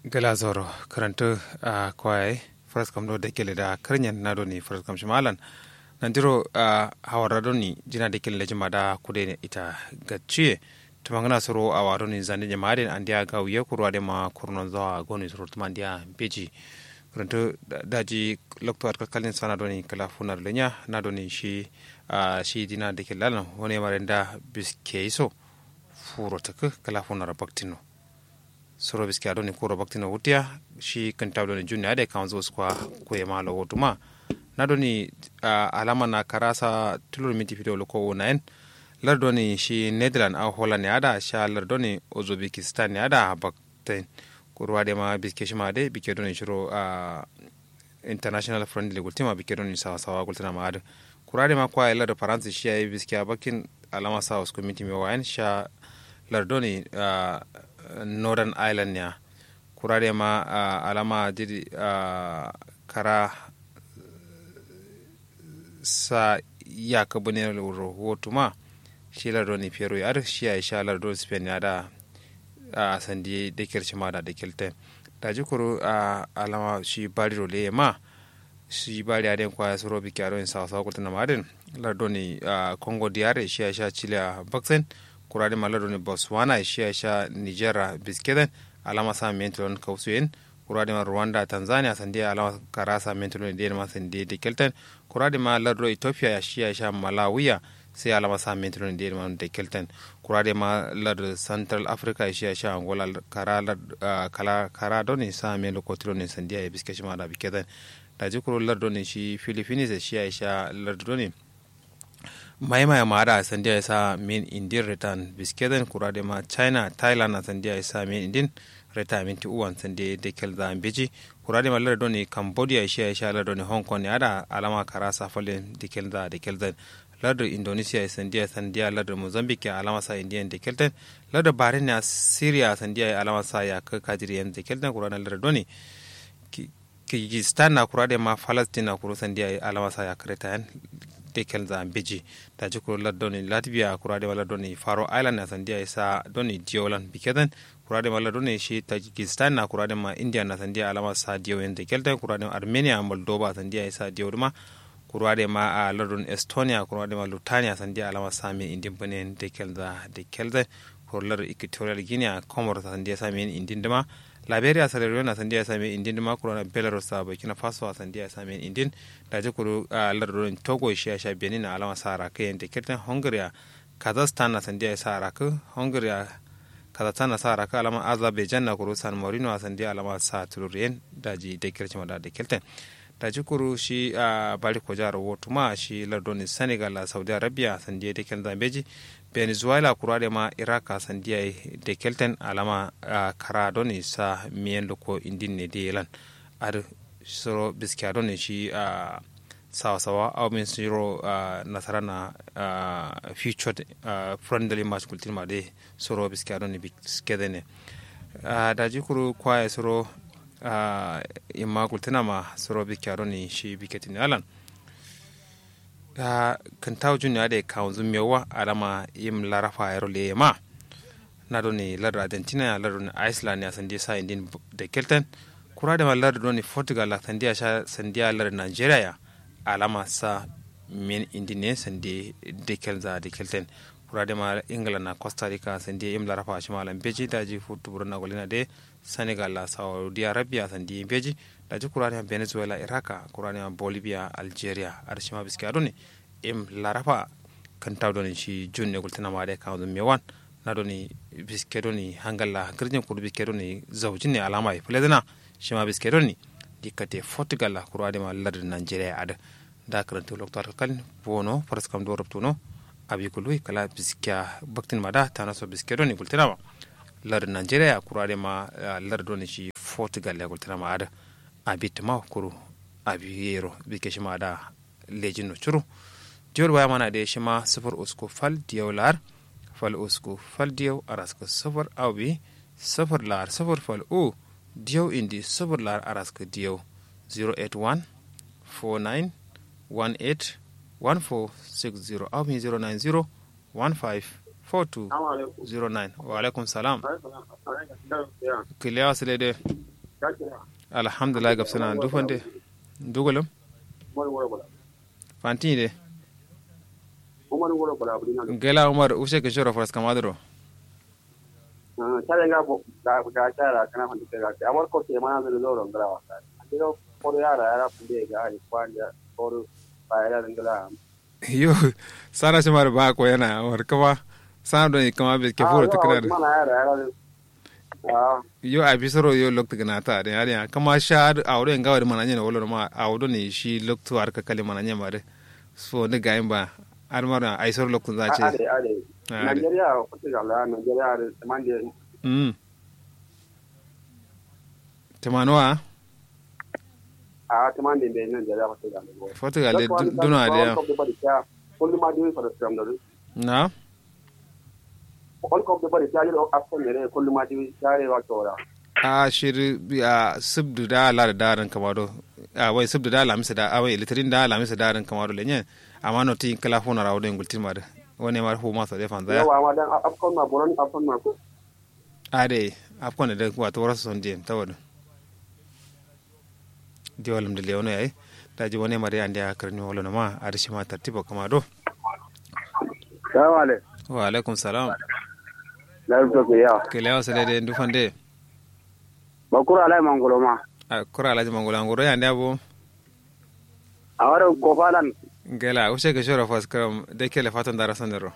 gala zoro karanto a kwaye first kam do de kele da karnyan na do ni first kam shimalan nandiro a hawara do ni jina de kele jima da kude ne ita gaciye tumangana soro a wado ni zande jama den andia ga wiye kurwa de ma kurnon zawa goni soro tumandia beji karanto daji lokto at kalin sana do ni kala funar lenya na do ni shi a shi dina de kele lan woni marenda biskeiso furo taka kala funar baktino soro biski aɗo ni kuro baktina wutiya shi kantawɗo ni junni ade kanzo skwa kuye malo wotuma naɗo ni uh, alama na karasa tulur minti fitolo ko wona en lardo ni shi netherland a holland ni aɗa sha lardo ni uzbekistan ni aɗa bakten kurwade ma biske shima de bike ɗo ni shiro uh, international friendly gultima bike ɗo ni sawa sawa gultina ma aɗa kurade ma kwa lardo france shi ay biske a bakin alama sa usko minti mi wayan sha lardo ni uh, northern island ya kurare ma uh, alama didi uh, kara sa ya ka bane rahoto ma shi lardo ni fero ya shi ya sha lardo spain ya da a uh, sandi da kirci ma da da kilte da ji kuru a alama shi bari role ma shi bari a den kwaya suro bi kyaro in sa sa kulta na madin lardo ni congo diare shi ya sha chile a baksen kurade malado ni botswana shi sha nigeria biskeden alama sa mentilon kausuyen kurade ma rwanda tanzania sandi alama karasa mentilon de ma sandi de kelten kurade ma lado ethiopia ya shi sha malawiya sai alama sa mentilon de ma de kelten kurade ma lado central africa shi sha angola kara kala kara doni sa melo kotilon sandi ya biskeshi ma da bikeden da jikuru lado ni shi philippines shi sha lado ni maimaya mara a sandiya ya sa min indin return biskeden kurade ma china thailand a sandiya ya sa min indin reta minti uwan sande de kelza beji kurade ma larda ni cambodia shi ya sha larda ni hong kong ne ada alama kara safale de kelza de kelza larda indonesia ya sandiya sandiya larda mozambique ya alama sa indian de kelten larda bahrain ya syria sandiya ya alama sa ya ka kajiriyan de kelten kurade larda ni kirgistan na kurade ma palestine na kuro sandiya ya alama sa ya kareta yan tekel za beji da ji kuro lardoni latvia kurade ma lardoni faro island na sandiya isa doni diolan bikeden kurade ma lardoni shi tajikistan na kurade ma india na sandiya alama sa diyo yen tekelten kurade ma armenia moldova sandiya isa diyo ma kurade ma a lardon estonia kurade ma lutania sandiya alama sa min indin bane tekel za tekelten kuro lar equatorial guinea comoros sandiya sa min indin dama liberia sierra leone sandiya same indin dima kurana belarus sa burkina faso sandiya same indin da ji kuru a lardin togo shi sha benin na alama sa raka yanda kirtan hungary kazakhstan na sandiya sa raka hungary kazakhstan na sa raka alama azerbaijan na kuru san marino sandiya alama sa tururiyen da ji da kirtan da da kirtan da ji kuru shi a bari ko jihar wotuma shi lardin senegal saudi arabia sandiya da kirtan zambeji venezuela kurade ma iraka sandiya de kelten alama uh, kara doni sa miyen loko indin ne de yelan ar soro biskiya doni shi uh, sawa sawa aw min siro uh, nasara na uh, future uh, friendly match kultin ma de soro biskiya doni biskede ne uh, da jikuru kwaye soro uh, imma kultina ma soro biskiya doni shi biketin alan ta kan taw juniya de kawo zumewa alama yim larafa yaro le ma na do ni lar argentina ya lar ni iceland ya sandiya sa indin de kelten kura da lar do ni portugal la sandiya sha sandiya lar nigeria ya alama sa min indin ne sandi de kelza de kelten kura da ma england na costa rica sandiya yim larafa shi malam beji da ji futu burna golina de senegal la saudi arabia sandiya beji da ji kurani venezuela iraka kurani bolivia algeria ar shima biski adoni im larafa kan taw doni shi junne gultina ma de kan dum mewan na doni biske doni hangalla girjin kudu biske doni zawjin ne alama e pledena shima biske doni dikkate portugal la kurani ma ladde nigeria ada da karanta loktar kan bono faras kam do rabtuno abi kului kala biskiya baktin mada tana so biske doni gultina ma ladde nigeria kurani ma ladde doni shi portugal la gultina ma ada abit ma kuru abi yero bike shima da lejin no churu diyor baya mana da shima sufur usku fal diyaw lar fal usku fal diyaw araska sufur awbi sufur lar sufur fal u diyaw indi sufur lar araska diyaw 081 49 18 1460 awbi 090 15 42 09 wa alaikum salam kiliyawa sile de alhamdulillah gabsana dufande dugulam fanti de umar wuro bala buri na gela umar ushe ke shoro faras kamadro tare ga bo da ga tara kana fanta ga ga amar ko te mana da loro ngara wa ka ando ko yara yara funde ga ai kwanja ko ba yara ngala yo sara shi mar ba ko yana war kama sana do kama be ke furo tikrar mana yara yara ah yo a bisoro yo lokta gana ta de ari kama sha awdo en gawar mananye no wolo ma awdo ne shi loktu har ka kale mananye mare so ne gayin ba ar mara ai sor loktu za ce ade ade Nigeria ko te ga la Nigeria de manje mm tamanoa a te manje de Nigeria ko te ga le foto ga le duna de kullu ma di ko da da na on ko de bari ta yi afsan ne kullu ma di tare wa tora a shiri a subdu da la da daran kamado a wai subdu da lamisa da a wai litrin da lamisa da daran kamado lenye amma no tin kala fona rawo den gultin ma da wani mar hu ma so de fan da yawa ma dan afkon ma boron afkon ma ko a de afkon da wato warasu son jem tawado di walam de lewono yayi daji wani mari andi a karni wala na ma a da shi ma tartiba kamado salamu alaikum wa alaikum salam la to ke ya ke lewa sale de ndu fande bakura alai mangolo ma a kura alaji mangula ngoro ya abo awara ko falan gela ushe ke shoro fas kam de kele fatan dara sanero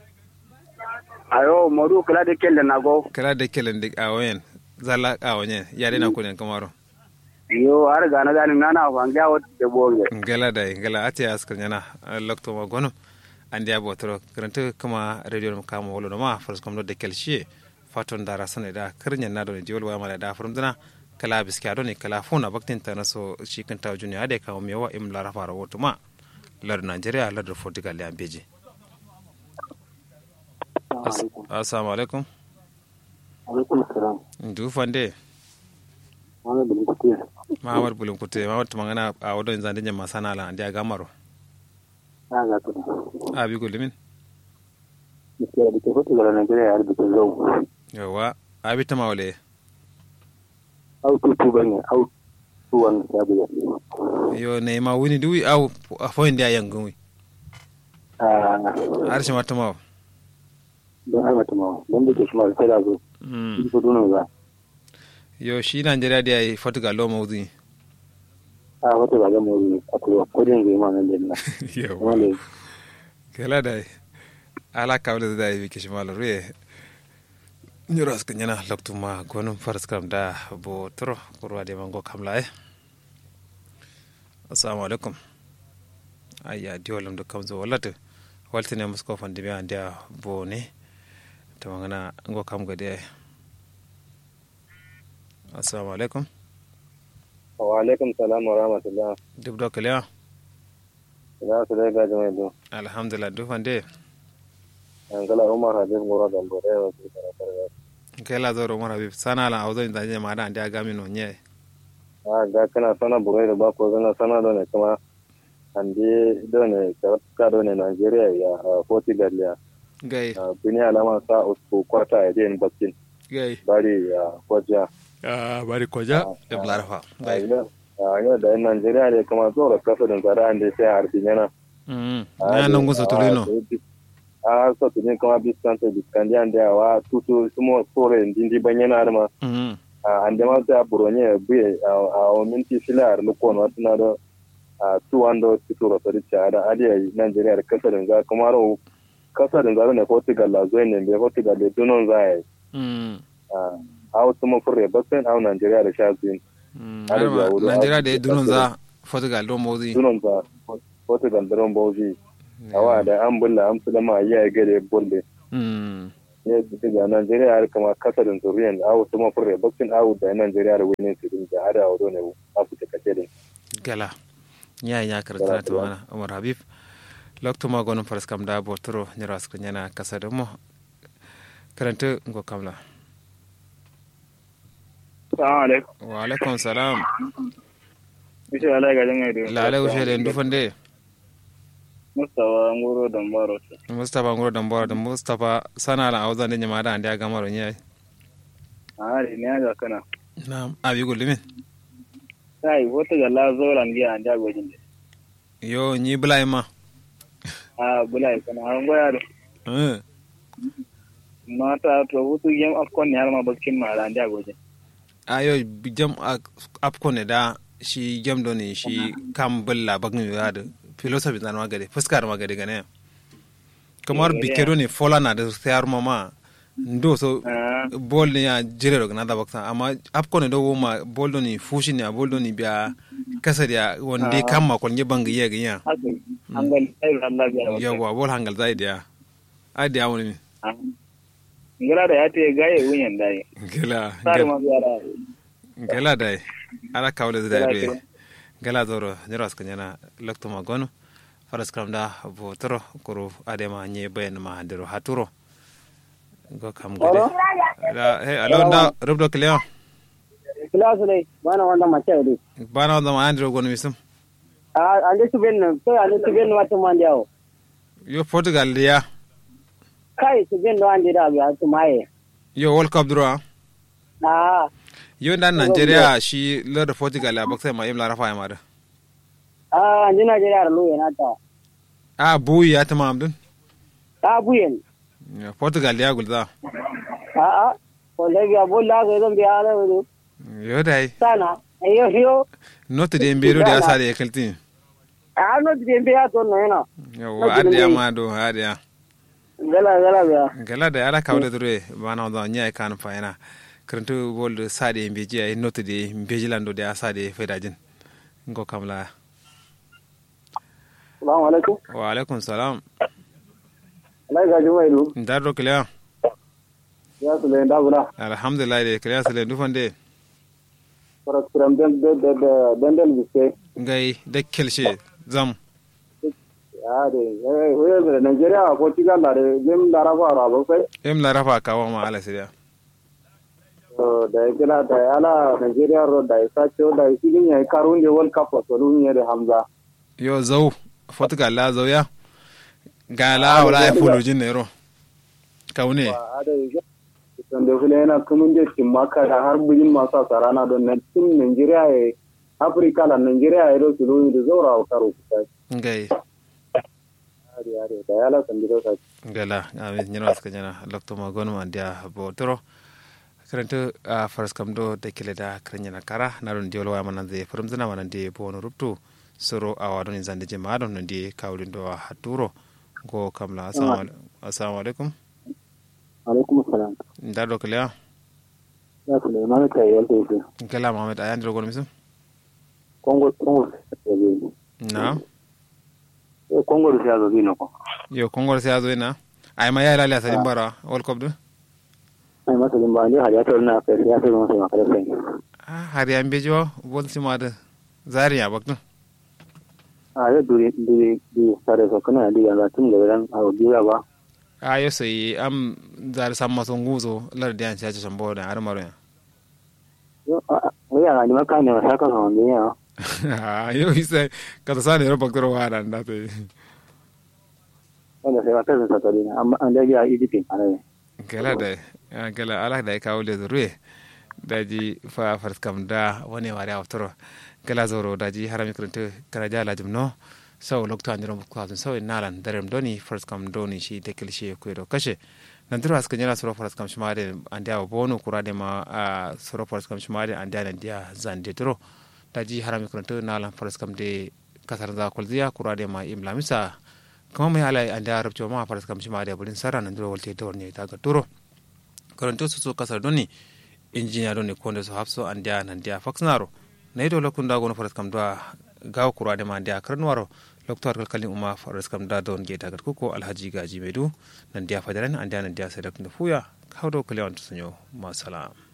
ayo modu kala de kelle na go kala de kele ndik awen zala awenye yare na kunen kamaro yo har ga na gani nana fa ga wot de bonge gela dai gela ati askar nyana lokto ma gono andi abo tro karanta kama radio mu kama wolo ma fars kom do de kel shi faton dara sane da karnya na do jiwol wa mala da furum dana kala biskiya do ne kala fona baktin ta na so shi kan ta juniya da kawo mewa im lara fara woto ma lar Nigeria lar Portugal ya beji assalamu alaikum alaikum salam ndu fande wani bulun kuke mamar bulun kute mamar tumangana a wadon zande nyama sana la andi agamaro na ga to abi gulimin ke da ke hoto ga Nigeria har da zo yawa abi tamawle au tu tu bane au tu wan ya buya yo ne ma wini duwi au a foyin da yangun wi ah har shi mata mawa don har mata ma don da ke shi ma sai da zo Mm. ko duno ga yo shi Nigeria da yi Portugal lo mawdi a wata ba ga mu a ko ko din ga ma nan da na yawa wale kala da ala kawle da yi kishi malo ruye nyoro aska nyana loktu ma gonum faras kam da bo tro kurwa de mango kamla e assalamu alaikum ayya diolam do kamzo wallata waltine musko fande be ande bo ne to ngana ngo kam gade ay assalamu alaikum wa alaikum salam wa rahmatullah dubdo kalewa ina su dai ga jama'a do alhamdulillah du fande an kala umar habib goro da bore wa su da da kela zoro mara bi sana la awzo inda je ma da ande agami no nye a ga kana sana bure da ba ko zana sana da ne kuma ande do ne ka do ne Nigeria ya a Portugal ya gai a bini alama sa usku kwata ya den bakin gai bari ya kwaja ah bari koja e blarfa a gai yau a yau da yan Nigeria ne kuma zo da kasa da zara ande sai harbi yana mm na nan gusa tulino a so to ne kuma biskanta biskandi ande wa tutu sumo sore ndindi banyana arma mm a ande ma ta buronye buye a o minti filar lukon watuna do a tuwando tuturo sori cara adi ai Nigeria da kasa da za kuma ro kasa da za ne Portugal la zo ne be Portugal da dunon za ai mm a wasu mun fure basen a Nigeria da shazin mm Har arma da wuri, Nigeria a- da dunon za Portugal do mawdi dunon za Portugal da ron bauji awa da an bulla an fulama ya gare bulle mm ne su ga Nigeria har kama kasa da zuriyan a wasu mun fure basen a da Nigeria da wani su din da hada wado ne Afirka kace din gala nya nya karata ta wana Umar Habib lokto ma gonum faras kam da bo tro nyoro aska nyana kasade mo karanta ngo kamla Assalamu alaikum. wa alaikum salam Bishe Allah ga jama'a da. lale ushe le ndu fande Mustawa Ngoro Dambaro. mustapha ngoro dambora da mustapha sana la awza ne nyama da ande agamaro nya Ah, ne ga kana. na abi gullumin sai wata galla zoran biya an jago jin yo ni bulai ma a bulai kana an goya da eh mata to hutu gem afkon ne har ma bakin ma ran jago jin ayo jam apko ne da shi jam do ne shi kam bulla bagin ya da philosophy na magade fuskar magade gane kamar bikero ne fola na da sayar mama ndo so bol ne ya jire daga na da baksa amma apko ne do ma bol do ne fushi ne bol do ne biya kasa da wanda kan ma kon yeban ga yega ya hangal ai Allah biya yawa bol hangal zai da ai da wani ngala da ya te gaye wunyan dai gela sar ma biya da gela dai ala kawle da be gela zoro nyoro ska nyana lokto ma gono faras kam da bo toro koro adema nye bayan ma dero haturo go kam gade la he alo da rubdo kliya Kilasu dai bana wanda mace dai. bana wanda ma andro gono misum A ande su ben to ande su ben wata man yawo. yo portugal liya Kai su ben do ande da biya su maye. yo world cup dro Ah yo dan nigeria shi lord portugal ya baksa ma imla rafa ya mara ah ande Najeriya da luye na ta. a buyi ya tamam dun Ta buyen. portugal ya gulza A a ko da biya bolla ga zan biya da wuri. yo dai Sana ayo yo. note de mbero de asade ya kaltin A no de biya to no yana. yo ade ya ma do ade ya Gala gala biya. gala da ala kawde dure bana wanda nya kan fa yana karantu bol sade mbeji ay note de mbeji lando de asade fedajin ngo kamla Assalamu alaikum. wa alaikum salam Allah ga jumai du. ndaro kila Ya su le da bula. alhamdulillah de kila sele dufande Fara kuram den den den den biske. ngai de kelshe zam Ya de we we Najeriya ko Portugal da gem da rafa ra ba sai. em la rafa ka wa ma ala sidia So da ya kira da ya ala Nigeria road da ya sace da ya filin ya karun da World Cup wato duniya da Hamza. yo zau portugal la zau ya gala wala ya fulu jin nero kaune A da ya san da fili yana kumin da cin maka da har bujin masu asarana don na cin Nigeria ya Afirka la Nigeria ya rosu duniya da zaura wa karo kusa. ngai Yare yare da ya ala san da sa. gala amin nyino aska nyana lokto ma gonu ma dia bo toro karanto a faras kam do de kele da kranyana kara na don diolo wa manan de forum zana manan de bo no ruptu soro awa don zande je ma don de kawlin do haturo go kamla assalamu assalamu alaikum Alaikum salam. nda do kele Ya Suleiman ta yi yalta yake. gala mohammed ayan do gonu misum Kongo Kongo ta yi. na Kongo da ya zo bi na ko. yo kongor se azo ina ay ma yala la sadin bara world cup do Ai masa din ba ne hajja ta na kai ya sai masa makara sai. ah har ya mbejo bol sima de zaria bakto A ya duri duri duri tare so kana da ya tun da ran a biya ba. ayo sai am zar samma so nguzo lar de an chacha sambo da har maro ya Wai ya ni maka ne masa ka son ne ya. ayo isa kata sani ro baktoro wara nda te Wanda sai maka sa tare amma an da ya Egypt ana ne. gala da gala ala da ka wule zurwe daji fa fars kam da wani wari awtoro gala zoro daji harami kuruntu kala jala jumno sau lokto andiro mukwasun sau nalan darem doni fars kam doni shi dekel shi ko do kashe nandiro aska nyala soro fars kam shmade andia bonu kurade ma a soro fars kam shmade andia nandia zande toro daji harami kuruntu nalan fars kam de kasar da kulziya kurade ma imlamisa kama mai ala anda arabci ma faras kam shi ma da bulin sara nan duro walte dawar ne ta ga turo karanto su so kasar doni injiniya doni konde so hafso anda nan dia faxnaro na ido lokun da gono faras kam da gaw kura da ma anda karnwaro loktor kalkalin umma faras kam da don ge ta ga kuko alhaji gaji medu nan dia fadaran anda nan dia sai da fuya hawdo kalewan to sanyo ma salam